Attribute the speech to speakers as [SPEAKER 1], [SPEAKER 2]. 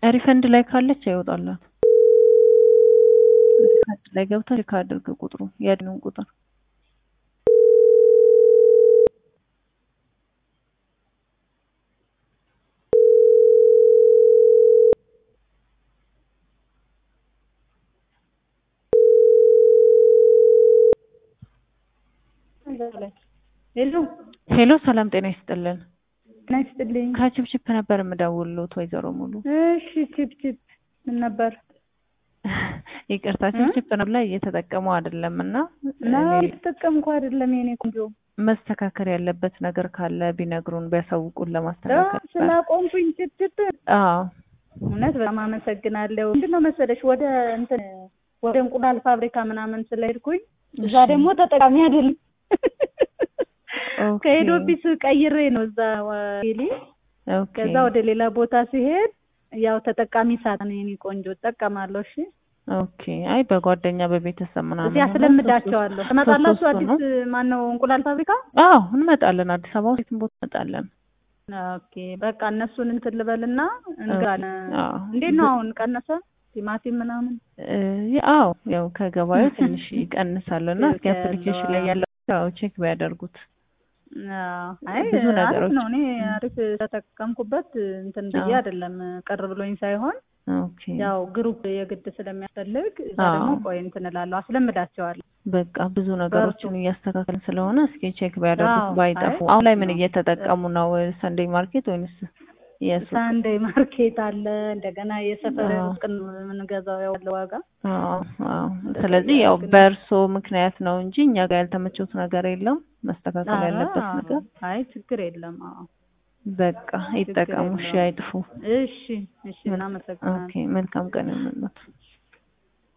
[SPEAKER 1] ሪፈንድ ላይ ካለች አይወጣላት። ሪፈንድ ላይ ገብታ ቼክ አድርግ ቁጥሩ ያድኑን ቁጥር
[SPEAKER 2] ሄሎ
[SPEAKER 1] ሄሎ፣ ሰላም ጤና ይስጥልን።
[SPEAKER 2] ጤና ይስጥልኝ።
[SPEAKER 1] ከችፕችፕ ነበር የምደውልሎት ወይዘሮ ሙሉ።
[SPEAKER 2] እሺ ቺፕ ቺፕ ምን ነበር?
[SPEAKER 1] ይቅርታ ችፕችፕ ነው ላይ እየተጠቀሙ አይደለም እና
[SPEAKER 2] እና የተጠቀምኩ አይደለም የኔ ቆንጆ።
[SPEAKER 1] መስተካከል ያለበት ነገር ካለ ቢነግሩን ቢያሳውቁን ለማስተካከል።
[SPEAKER 2] ስላቆምኩኝ ቺፕ ቺፕ
[SPEAKER 1] አዎ
[SPEAKER 2] እውነት በጣም አመሰግናለሁ። ምንድነው መሰለሽ ወደ እንትን ወደ እንቁላል ፋብሪካ ምናምን ስለሄድኩኝ እዛ ደግሞ ተጠቃሚ አይደለም
[SPEAKER 1] ኦኬ
[SPEAKER 2] ከሄድ ኦፊስ ቀይሬ ነው እዛ ቴሌ
[SPEAKER 1] ኦኬ
[SPEAKER 2] ከዛ ወደ ሌላ ቦታ ሲሄድ ያው ተጠቃሚ ሳት ነው የኔ ቆንጆ እጠቀማለሁ። እሺ
[SPEAKER 1] ኦኬ። አይ በጓደኛ በቤተሰብ ምናምን
[SPEAKER 2] እዚህ
[SPEAKER 1] ሆኖ
[SPEAKER 2] አስለምዳቸዋለሁ።
[SPEAKER 1] ሶስት-
[SPEAKER 2] ትመጣላችሁ
[SPEAKER 1] ሶስት
[SPEAKER 2] አዲስ
[SPEAKER 1] ነው።
[SPEAKER 2] ማነው እንቁላል ፋብሪካ?
[SPEAKER 1] አዎ እንመጣለን። አዲስ አበባ ውስጥ የትም ቦታ እንመጣለን።
[SPEAKER 2] ኦኬ በቃ እነሱን እንትን ልበልና እንጋለን።
[SPEAKER 1] አዎ
[SPEAKER 2] እንዴት ነው አሁን ቀነሰ? ቲማቲም ምናምን
[SPEAKER 1] እ አዎ ያው ከገበያው ትንሽ ይቀንሳሉ እና እስኪ
[SPEAKER 2] ያለው
[SPEAKER 1] አፕሊኬሽን ላይ ያለው ያው ቼክ ቢያደርጉት
[SPEAKER 2] አዎ። አይ
[SPEAKER 1] ብዙ
[SPEAKER 2] አሪፍ
[SPEAKER 1] ነገሮች
[SPEAKER 2] ነው። እኔ አሪፍ ተጠቀምኩበት እንትን ብዬ
[SPEAKER 1] አዎ።
[SPEAKER 2] አይደለም ቅር ብሎኝ ሳይሆን
[SPEAKER 1] ኦኬ
[SPEAKER 2] ያው ግሩፕ የግድ ስለሚያስፈልግ እዛ
[SPEAKER 1] አዎ።
[SPEAKER 2] ደግሞ ቆይ እንትን እላለሁ አስለምዳቸዋለሁ።
[SPEAKER 1] በቃ ብዙ ነገሮችን እያስተካከልን ስለሆነ እስኪ ቼክ ቢያደርጉት
[SPEAKER 2] አዎ።
[SPEAKER 1] ባይጠፉ።
[SPEAKER 2] አይ
[SPEAKER 1] አሁን ላይ ምን
[SPEAKER 2] ነው።
[SPEAKER 1] እየተጠቀሙ ነው? ሰንዴይ ማርኬት ወይንስ የሱቅ?
[SPEAKER 2] ሳንዴይ ማርኬት አለ እንደገና የሰፈር
[SPEAKER 1] አዎ።
[SPEAKER 2] ውስጥ ነው የምንገዛው ያው ያለው ዋጋ
[SPEAKER 1] አዎ አዎ። ስለዚህ ያው በእርሶ ምክንያት ነው እንጂ እኛ ጋር ያልተመቸውት ነገር የለም። መስተካከል ያለበት
[SPEAKER 2] አዎ።
[SPEAKER 1] ነገር
[SPEAKER 2] አይ ችግር የለም። አዎ
[SPEAKER 1] በቃ ይጠቀሙ። እሺ፣
[SPEAKER 2] የለውም።
[SPEAKER 1] አይጥፉ።
[SPEAKER 2] እሺ እሺ እናመሰግናለን።
[SPEAKER 1] ኦኬ፣ መልካም ቀን ይሁንልዎት።